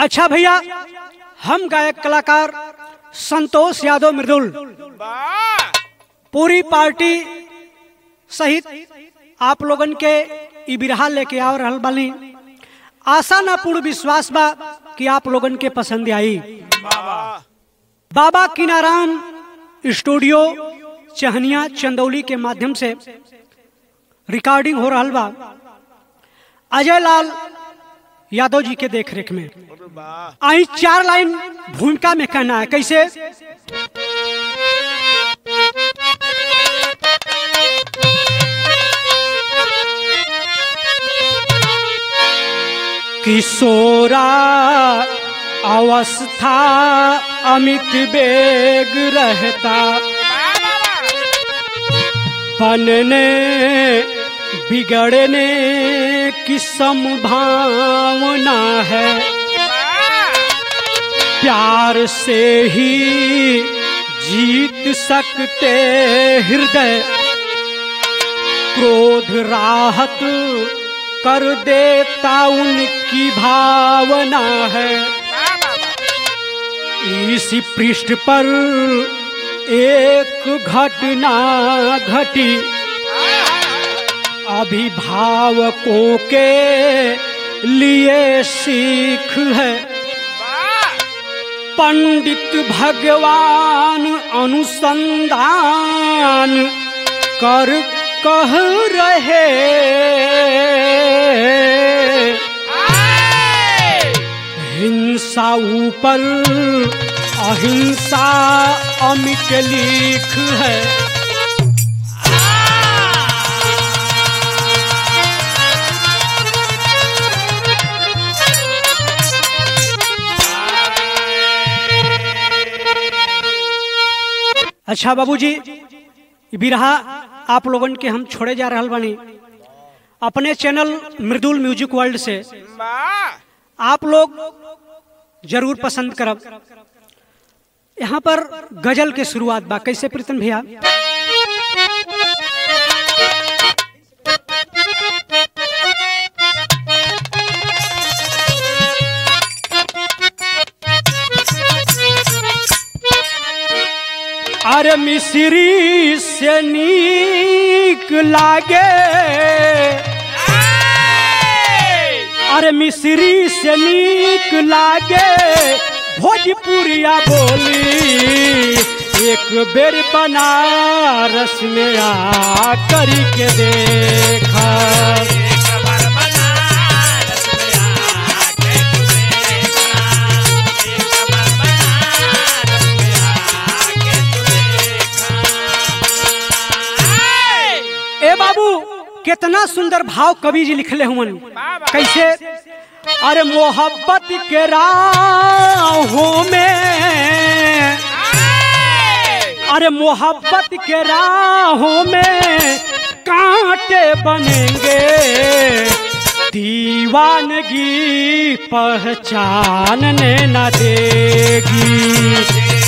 अच्छा भैया हम गायक कलाकार संतोष यादव मृदुल वाह पूरी पार्टी सहित आप लोगन के ई बिरहा लेके आ रहल बानी आशा ना पूर्ण विश्वास बा कि आप लोगन के पसंद आई वाह बाबा किनाराम स्टूडियो चहनिया चंदौली के माध्यम से रिकॉर्डिंग हो रहल बा अजय लाल यादव जी के देखरेख में वाह आई चार लाइन भूमिका में कहना है कैसे किशोरा अवस्था अमित बेग रहता बनने बिगड़ने की संभावना है प्यार से ही जीत सकते हृदय क्रोध राहत कर देता उनकी भावना है इस पृष्ठ पर एक घटना घटी अभिभावकों के लिए सीख है पंडित भगवान अनुसंधान कर कह रहे हिंसा ऊपर अहिंसा अमिट लिख है अच्छा बाबूजी ई बिरहा आप लोगन के हम छोड़े जा रहल बानी अपने चैनल मृदुल म्यूजिक वर्ल्ड से वाह आप लोग जरूर पसंद करब यहाँ पर गजल के शुरुआत बा कैसे प्रीतम भैया अरे मिश्री से नीक लागे अरे मिश्री से नीक लागे भोजपुरिया बोली एक बेर बनारस में आ करी के देखा ए बाबू कितना सुंदर भाव कवि जी लिखले हुवन कैसे अरे मोहब्बत के राहों में अरे मोहब्बत के राहों में कांटे बनेंगे दीवानगी पहचानने न देगी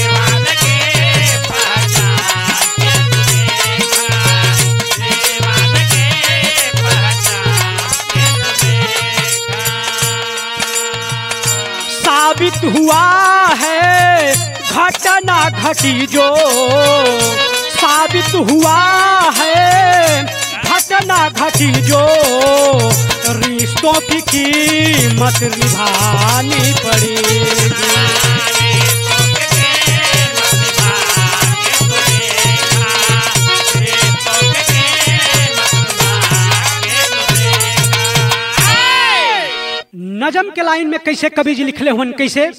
साबित हुआ है घटना घटी जो साबित हुआ है घटना घटी जो रिश्तों की कीमत निभानी पड़ेगी नजम के लाइन में कैसे कवि जी लिखले हुन कैसे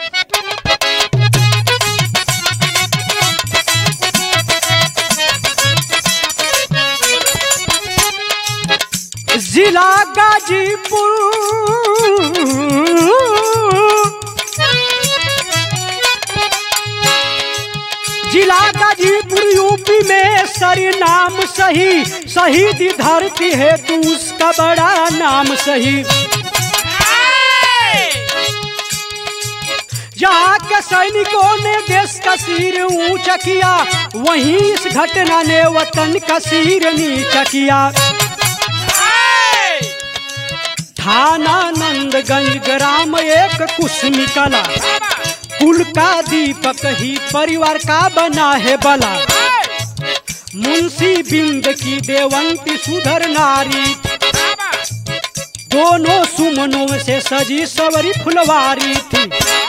जिला गाजीपुर जिला गाजीपुर यूपी में सरी नाम सही शहीद धरती है तू उसका बड़ा नाम सही जहाँ के सैनिकों ने देश का सिर ऊंचा किया वहीं इस घटना ने वतन का सिर नीचा किया थाना नंद नंदगंज ग्राम एक कुश निकला बाबा कुल का दीपक ही परिवार का बना है बला मुंशी बिंद की देवंती सुधर नारी बाबा दोनों सुमनों से सजी सवरी फुलवारी थी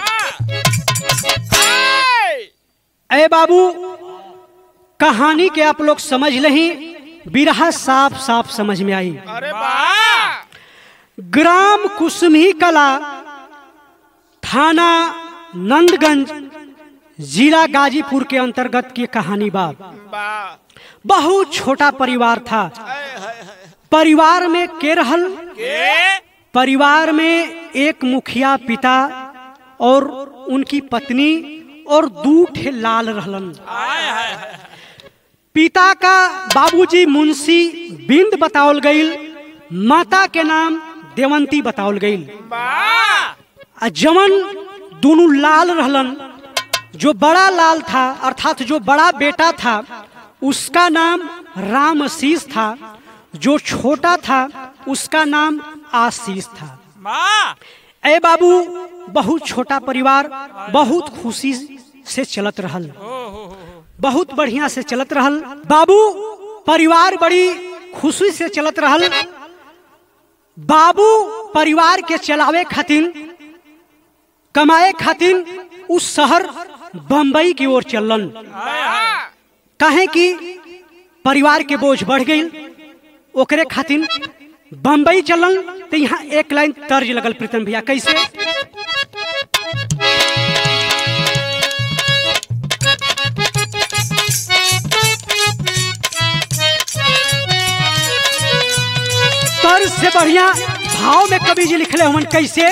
अरे बाबू कहानी के आप लोग समझ लही बिरहा साफ साफ समझ में आई अरे बा ग्राम कुसमी कला थाना नंदगंज जिला गाजीपुर के अंतर्गत की कहानी बा बा बहुत छोटा परिवार था हाय हाय हाय परिवार में के रहल के परिवार में एक मुखिया पिता और उनकी पत्नी और दू ठे लाल रहलन हाय हाय हाय पिता का बाबूजी मुंशी बिंद बतावल गईल माता के नाम देवंती बतावल गईल बा आ जवन दोनों लाल रहलन जो बड़ा लाल था अर्थात जो बड़ा बेटा था उसका नाम रामशीष था जो छोटा था उसका नाम आशीष था माँ ए बाबू बहुत छोटा परिवार बहुत खुशी से चलत रहल बहुत बढ़िया से चलत रहल बाबू परिवार बड़ी खुशी से चलत रहल बाबू परिवार के चलावे खातिर कमाए खातिर उस शहर बम्बई की ओर चलन काहे कि परिवार के बोझ बढ़ गई ओकरे खातिर बम्बई चलन तो यहाँ एक लाइन तर्ज लगल प्रीतम भैया कैसे तर्ज से बढ़िया भाव में कवि जी लिखले हमन कैसे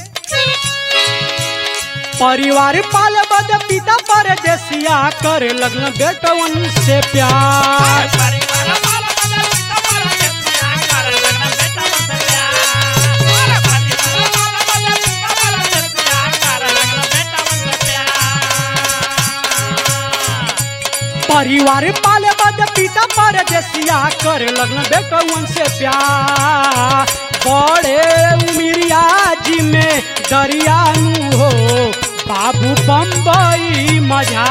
परिवार पाल बद पिता परदेसिया करे लगन बेटवन से प्यार परिवार पाले बद पिता परदेसिया करे लगन बेटवन से प्यार बड़े उमिरिया जी में दरियानु हो बाबू बम्बई मजा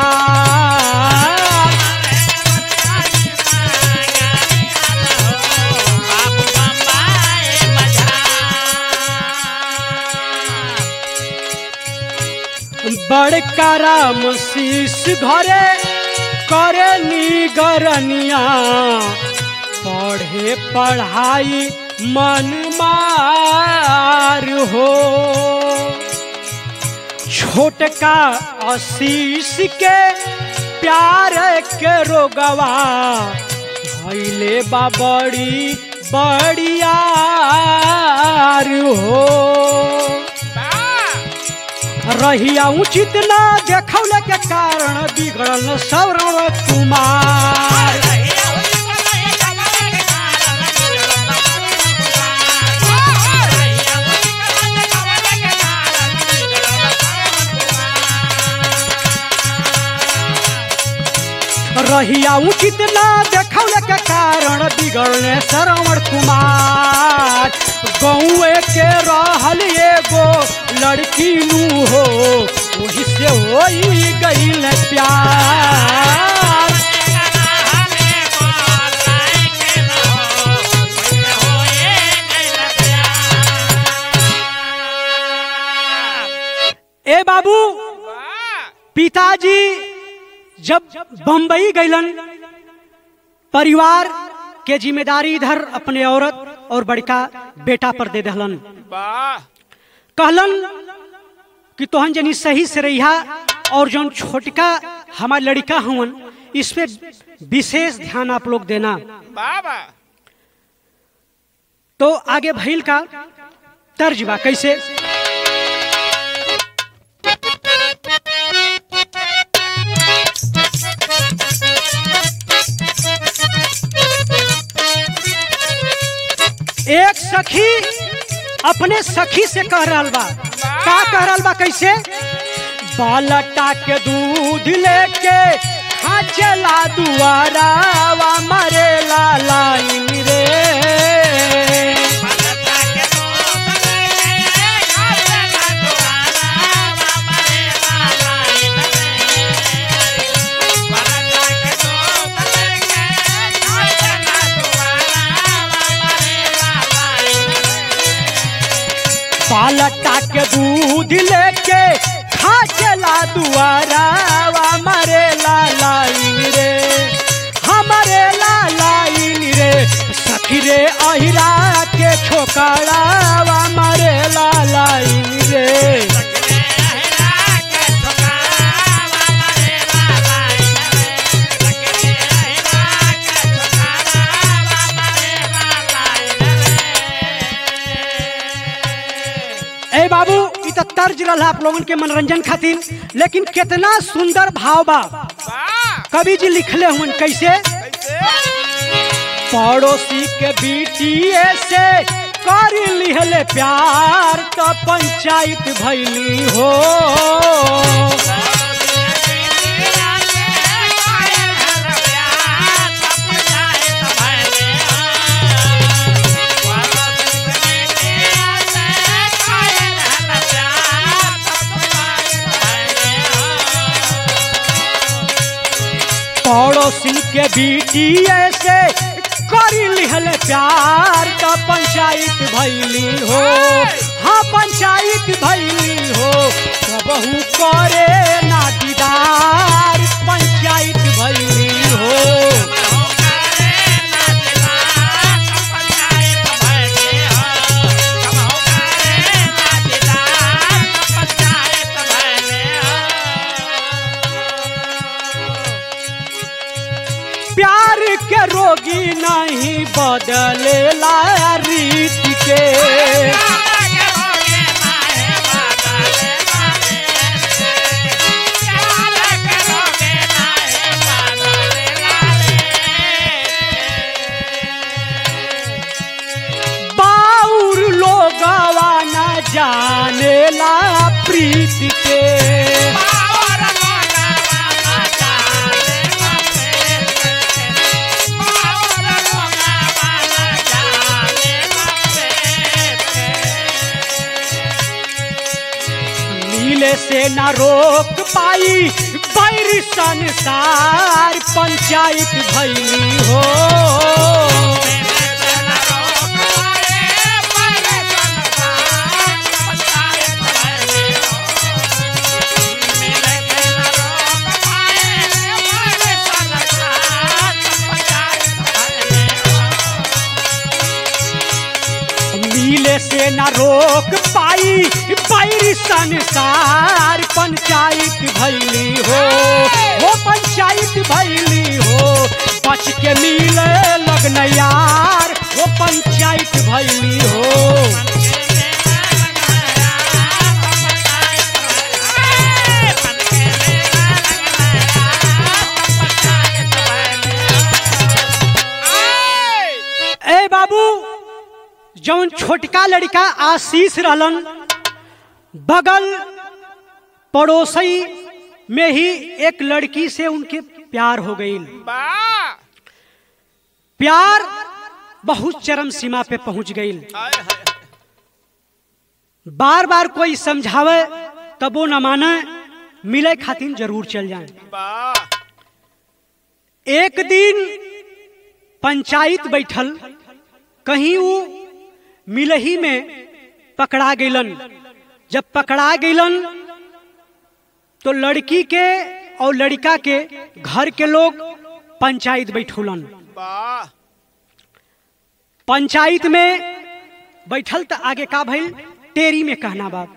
बड़का राम शीश घरे करे निगरनिया पढ़े पढ़ाई मन मार हो छोटका आशीष के प्यार के रोगवा भैले बा बड़ी बड़ियार हो रहिया उचित ना देखौले के कारण बिगड़ल सौरव कुमार रहिया उचित ना देखौले के कारण बिगड़ले श्रवण कुमार गौए के रहल एगो लड़की नू हो वही से होई गईल प्यार ए बाबू पिताजी जब बम्बई गईलन परिवार के जिम्मेदारी इधर अपने औरत और बड़का बेटा पर दे दहलन वाह कहलन कि तोहन जनी सही से रहिया और जौन छोटका हमार लड़का हवन इस पे विशेष ध्यान आप लोग देना बाबा तो आगे भइल का तर्ज बा कैसे एक सखी अपने सखी से कह रहल बा का कह रहल बा कैसे बालटा के दूध लेके खाचला दुआरावा मरे लाइन रे पालटा के दूध लेके खा चला दुआरावा मरे ला लाइन रे हमारे ला लाइन रे सखी रे अहिरा के छोकरावा मरे ला लाइन रे ए बाबू इ त तर्ज रहल आप लोगन के मनोरंजन खातिर लेकिन कितना सुंदर भाव बा कवि जी लिखले हुन कैसे पड़ोसी के बीटिए से कर लिहले प्यार तो पंचायत भैली हो पड़ोसी के बीटिए से कर लिहले प्यार तो पंचायत भैली हो हाँ पंचायत भैली हो सबहू करे ना दीदार पंचायत भैली हो प्यार के रोगी नहीं बदलेला रीत के बाउर लोगवा न जानेला प्रीत के नीले से न रोक पाई बैर संसार पंचायत भैली हो नीले से न रोक पाई बैर संसार पंचायत भैली हो वो पंचायत भैली हो बच के मिले लगन यार वो पंचायत भैली हो ए बाबू जौन छोटका लड़का आशीष रहलन बगल पड़ोसी में ही एक लड़की से उनके प्यार हो गई प्यार बहुत चरम सीमा पे पहुंच गई बार बार कोई समझावे तब वो न माने मिले खातिर जरूर चल जाए एक दिन पंचायत बैठल कहीं वो मिलही में पकड़ा गईलन जब पकड़ा गईलन तो लड़की के और लड़का के घर के लोग पंचायत बैठौलन पंचायत में बैठल तो आगे का भइल टेरी में कहना बाप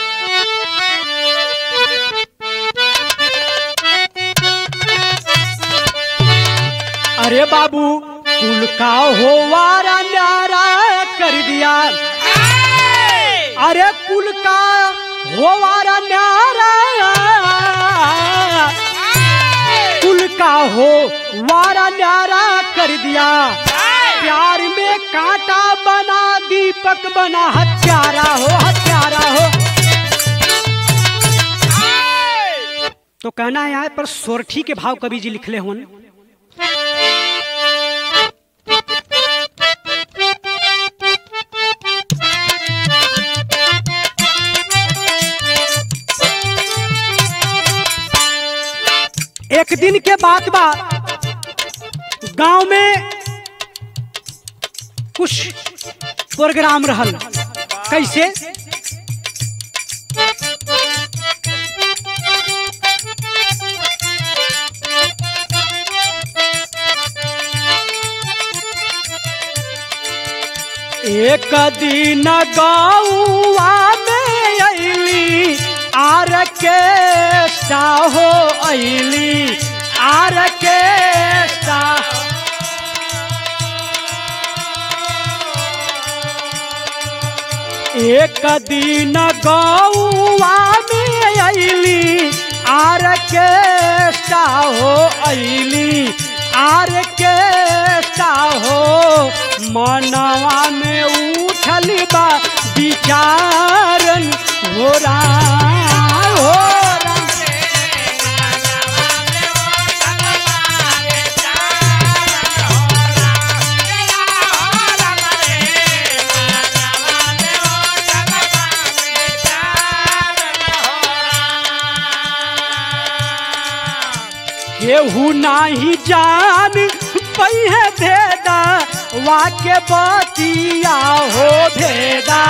अरे बाबू कुल का हो वारा न्यारा कर दिया अरे कुल का हो वारा न्यारा कुल का हो वारा न्यारा कर दिया प्यार में कांटा बना दीपक बना हत्यारा हो हत्यारा हो तो कहना है यहाँ पर सोरठी के भाव कवि जी लिखले होन एक दिन के बात बा गांव में कुछ प्रोग्राम रहल कैसे एक दिन गौआ में अली आर के हो अली आर के एक दिन गौआ में अली आर के हो अली आर के हो मनवा में उठल बा विचारन हो राम हो राम केहू नाही जान पहिए भेदा वाक्य बतिया हो भेदा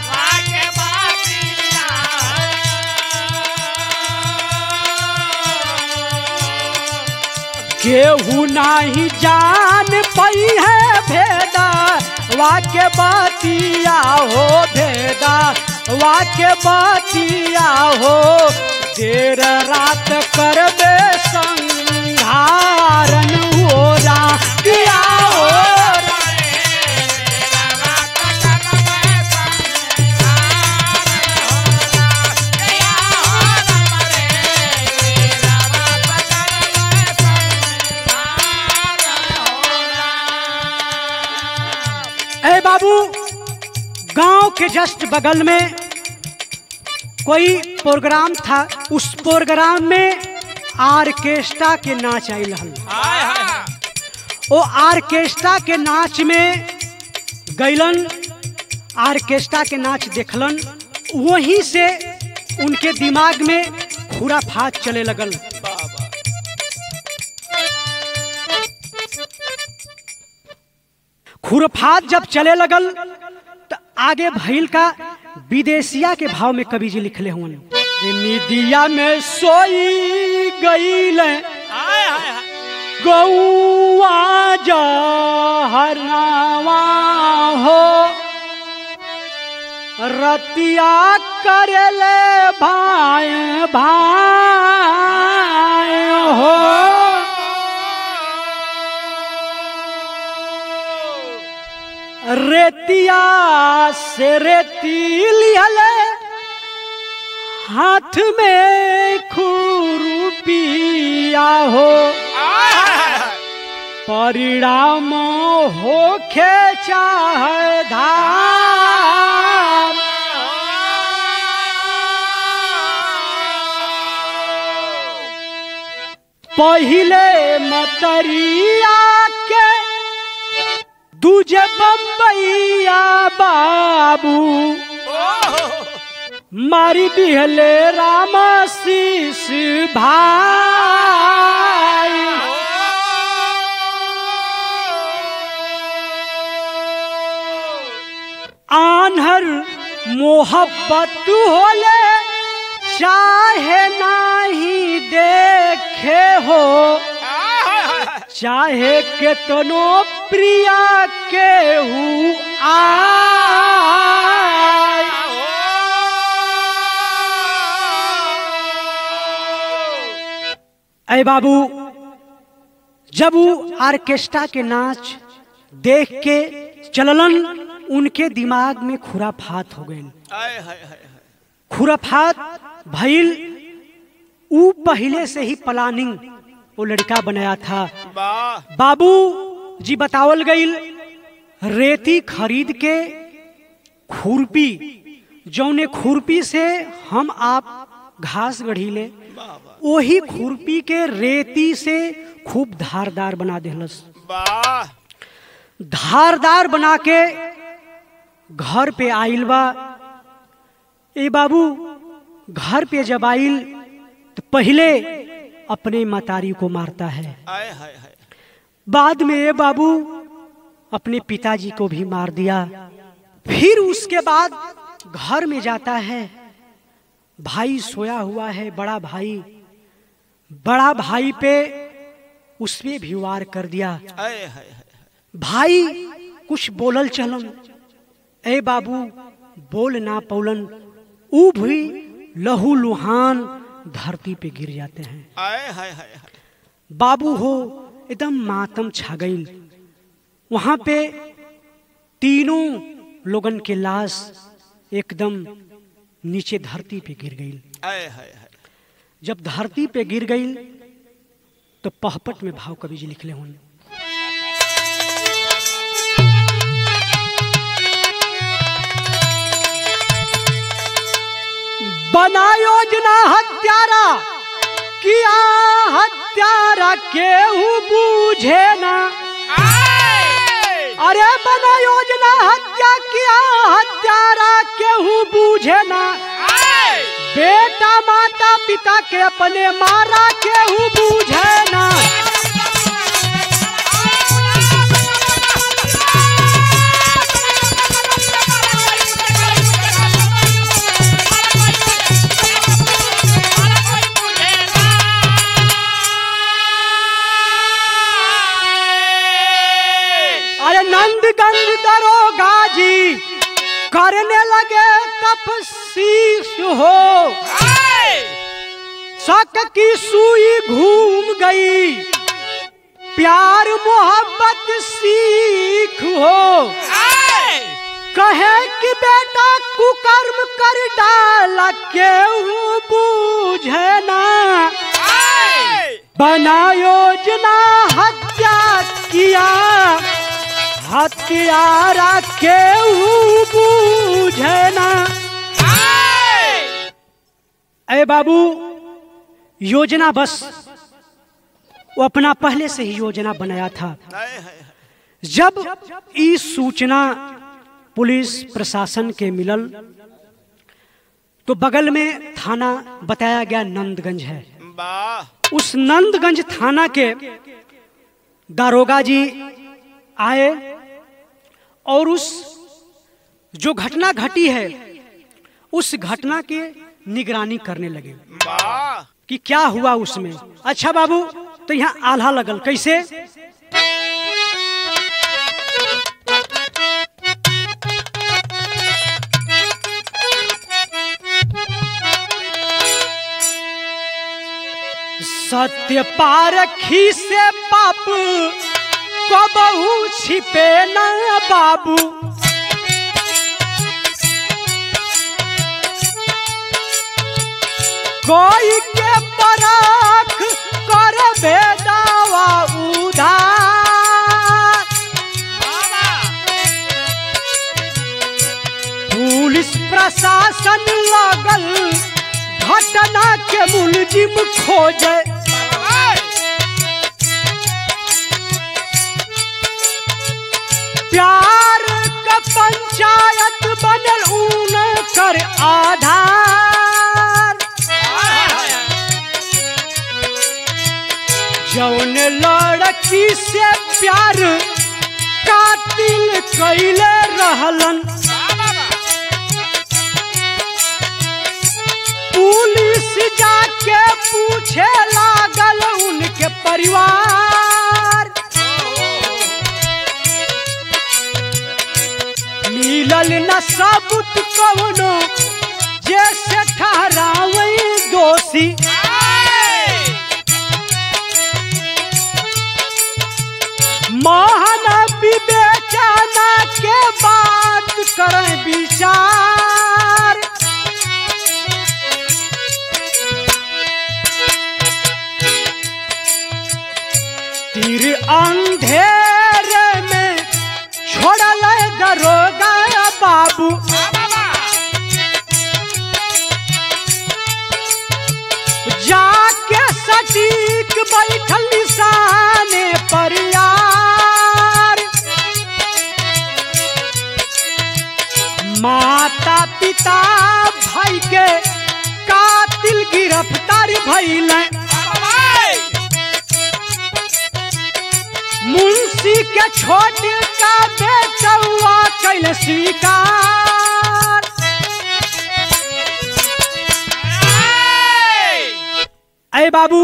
केहू नाही जान पहिए भेदा वाक्य बतिया हो भेदा वाक्य बतिया हो देर रात करबे संहारन हो रा किया हो रा ए बाबू गांव के जस्ट बगल में कोई प्रोग्राम था उस प्रोग्राम में आर्केस्ट्रा के नाच आयल हल ओ आर्केस्ट्रा के नाच में गैलन आर्केस्ट्रा के नाच देखलन वहीं से उनके दिमाग में खुराफात चले लगल खुरफात जब चले लगल तो आगे भइल का विदेशिया के भाव में कवि जी लिखले हुए निदिया में सोई गईल गौआ जहरनावा हो रतिया करले भाई भाई हो रेतिया से रेती लिहले हाथ में खुरुपिया हो परिणाम होखे चाहे धाम पहिले मतरिया के दूजे बम्बैया बाबू मारी दिहले रामाशीष भाई आन्हर मोहब्बत होले चाहे नाही देखे हो चाहे केतनो प्रिया केहू आय अय बाबू जब वो ऑर्केस्ट्रा के नाच देख के चललन उनके दिमाग में खुराफात हो गए खुराफात भइल ऊ पहले से ही प्लानिंग वो लड़का बनाया था वाह बाबू जी बतावल गईल रेती खरीद के खुरपी जौने खुरपी से हम आप घास गढ़ीले वही खुरपी के रेती से खूब धारदार बना देहलस वाह धारदार बना के घर पे आइल बा ए बाबू घर पे जब आइल तो पहले अपने मतारी को मारता है आय हाय हाय बाद में ये बाबू अपने पिताजी को भी मार दिया फिर उसके बाद घर में जाता है भाई सोया हुआ है बड़ा भाई बड़ा भाई पे उस पे भी वार कर दिया आय हाय हाय भाई कुछ बोलल चलन ए बाबू बोल ना पौलन ऊ भी लहू लुहान धरती पे गिर जाते हैं आए हाय हाय हाय बाबू हो एकदम मातम छा गई वहां पे तीनों लोगन के लाश एकदम नीचे धरती पे गिर गई आए हाय हाय जब धरती पे गिर गई तो पहपट में भाव कवि जी लिखले हों बना योजना हत्यारा किया हत्यारा केहू बूझे ना अरे बना योजना हत्या किया हत्यारा केहू बूझे ना बेटा माता पिता के अपने मारा केहू बूझे ना अरे नंदगंज दरोगा जी करने लगे तपसीस हो शक की सुई घूम गई प्यार मोहब्बत सीख हो कहे कि बेटा कुकर्म कर डाला केहू बूझे ना बना योजना हत्या किया हत्यारा केहू बूझे ना अरे बाबू योजना बस वो अपना पहले से ही योजना बनाया था आए हाय हाय जब ई सूचना पुलिस प्रशासन के मिलल तो बगल में थाना बताया गया नंदगंज है वाह उस नंदगंज थाना के दारोगा जी आए और उस जो घटना घटी है उस घटना के निगरानी करने लगे वाह कि क्या हुआ उसमें अच्छा बाबू तो यहाँ आल्हा लगल कैसे सत्य पारखी से पाप कबहू छिपे न बाबू कोई के परख कर बेदावा उधार पुलिस प्रशासन लगल घटना के मुलजिम खोजे प्यार का पंचायत बनल ऊन कर आधार जौन लड़की से प्यार कातिल कैले रहलन पुलिस जाके पूछे लागल उनके परिवार मिलल न सबूत कवनो जैसे ठहरावे दोषी महान विवेचना के बात करें विचार तीर अंधेरे में छोड़ल दरोगा बाबू जाके सटीक बैठल निशाने पर यार माता पिता भाई के कातिल गिरफ्तार भइल मुंशी के छोट का बेचौआ कैल स्वीकार अय बाबू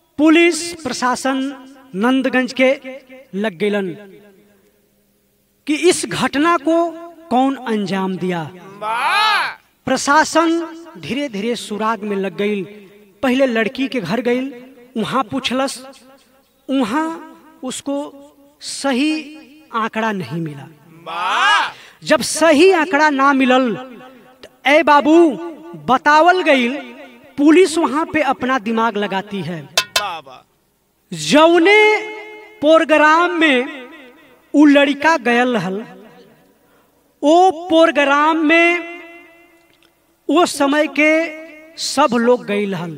पुलिस प्रशासन नंदगंज के लग गलन कि इस घटना को कौन अंजाम दिया वाह प्रशासन धीरे धीरे सुराग में लग गई पहले लड़की के घर गई वहां पूछलस वहां उसको सही आंकड़ा नहीं मिला वाह जब सही आंकड़ा ना मिलल तो ए बाबू बतावल गई पुलिस वहां पे अपना दिमाग लगाती है बाबा जौने प्रोग्राम में उ लड़का गयल रहल ओ प्रोग्राम में वो समय के सब लोग गई रहल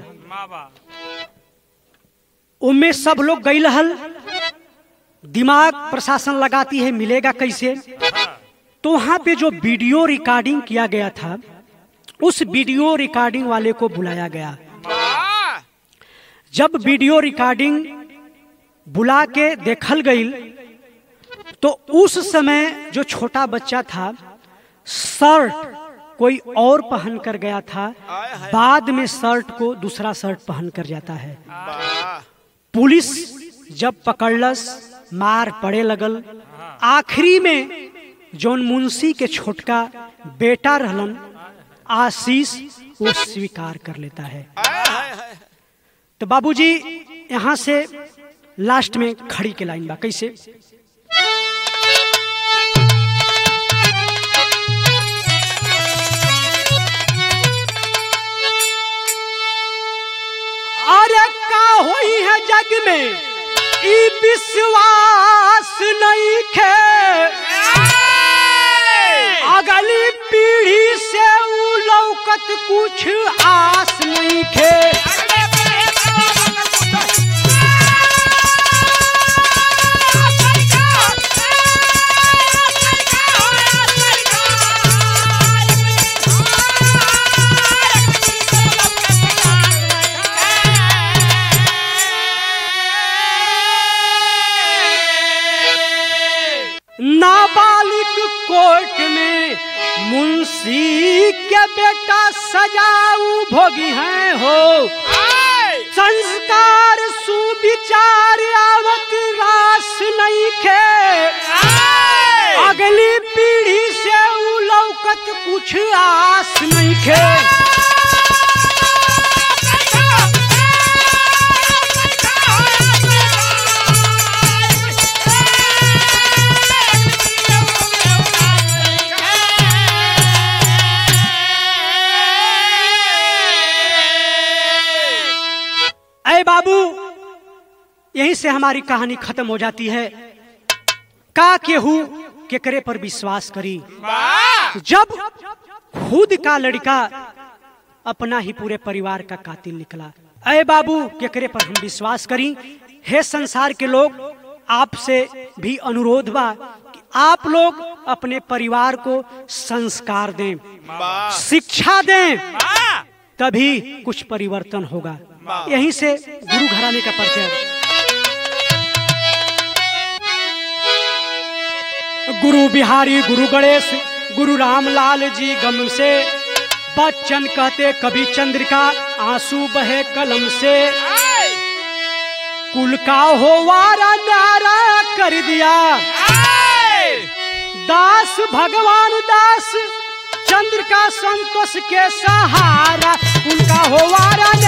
उनमें सब लोग गई रहल दिमाग प्रशासन लगाती है मिलेगा कैसे तो वहां पे जो वीडियो रिकॉर्डिंग किया गया था उस वीडियो रिकॉर्डिंग वाले को बुलाया गया वाह जब वीडियो रिकॉर्डिंग बुला के देखल गई तो उस समय जो छोटा बच्चा था शर्ट कोई और पहन कर गया था आय हाय बाद में शर्ट को दूसरा शर्ट पहन कर जाता है वाह पुलिस जब पकड़लस मार पड़े लगल आखिरी में जौन मुंशी के छोटका बेटा रहलन आशीष वो स्वीकार कर लेता है आय हाय हाय तो बाबूजी यहाँ से लास्ट में खड़ी के लाइन बा कैसे अरे का होई है जग में ई विश्वास नहीं खे अगली पीढ़ी से उ लौकत कुछ आस नहीं खे नाबालिग कोर्ट में मुंशी के बेटा सजाऊ भोगी हैं हो संस्कार सुविचार आवत रास नहीं खे अगली पीढ़ी से उ लौकत कुछ आस नहीं खे अय बाबू यहीं से हमारी कहानी खत्म हो जाती है का केहू केकरे पर विश्वास करी जब खुद का लड़का अपना ही पूरे परिवार का कातिल निकला अय बाबू केकरे पर हम विश्वास करी हे संसार के लोग आपसे भी अनुरोध बा कि आप लोग अपने परिवार को संस्कार दें शिक्षा दें तभी कुछ परिवर्तन होगा यहीं से गुरु घराने का परिचय गुरु बिहारी गुरु गणेश गुरु रामलाल जी गम से बच्चन कहते कभी चंद्रिका आंसू बहे कलम से कुल का हो वारा नारा कर दिया दास भगवान दास चंद्र का संतोष के सहारा उनका हो वारा